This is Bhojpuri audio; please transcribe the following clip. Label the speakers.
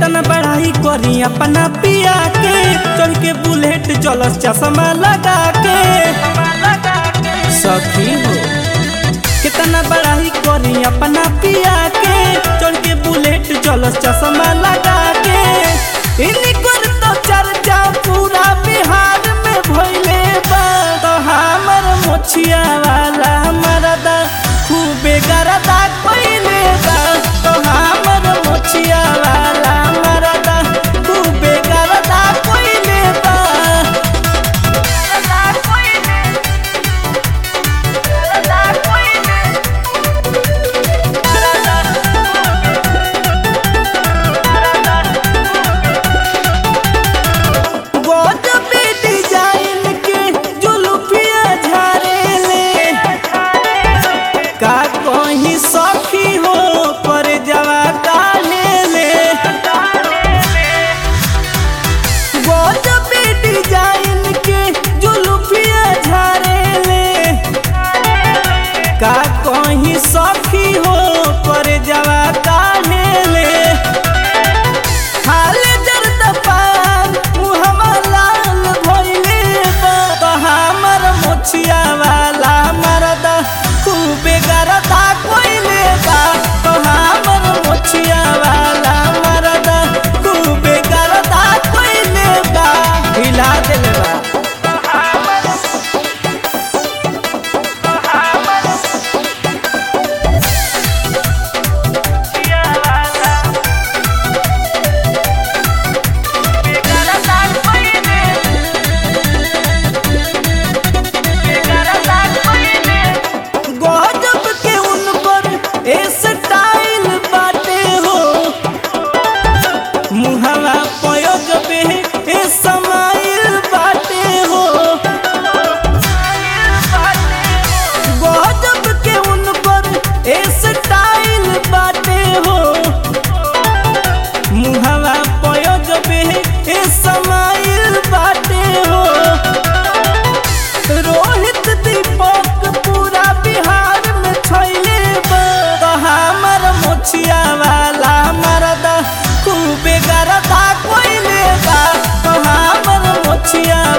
Speaker 1: कितना बढ़ाई करी अपना पिया के चढ़ के बुलेट चलस चश्मा लगा के सखी हो कितना बढ़ाई करी अपना पिया के चढ़ के बुलेट चलस चश्मा लगा के इन्हीं कर तो चर्चा पूरा बिहार में भइले बा तो हमर मोछिया वाला मरदा खूबे गरदा कइले बा तो हमर मोछिया वाला मरदा खूबे गरदा कइले बा गजबे डिजाइन के जुल्फिया झारेले का कहीं सखी हो पर जवा काहेले गजबे डिजाइन के जुल्फिया झारेले का कहीं सखी हो पर जवा काहेले हाल जर्द पान मुहम्मा लाल भइले बा तो हमर मोछिया वाला मरदा खूबे गरदा कइले बा तो हमर मोछिया वाला मरदा खूबे गरदा कइले बा हिला देले बा गजब के उन पर ए स्टाइल बाटे हो मुहवा पयोग पे ए समाइल बाटे हो गजब के उन पर ए स्टाइल बाटे हो मुहवा पयोग पे ए समाइल बाटे हो रोहित दीपक पूरा बिहार में छैले बा तो हमर मोछिया वाला मरदा खूबे गरदा कोइले बा तो हमर मोछिया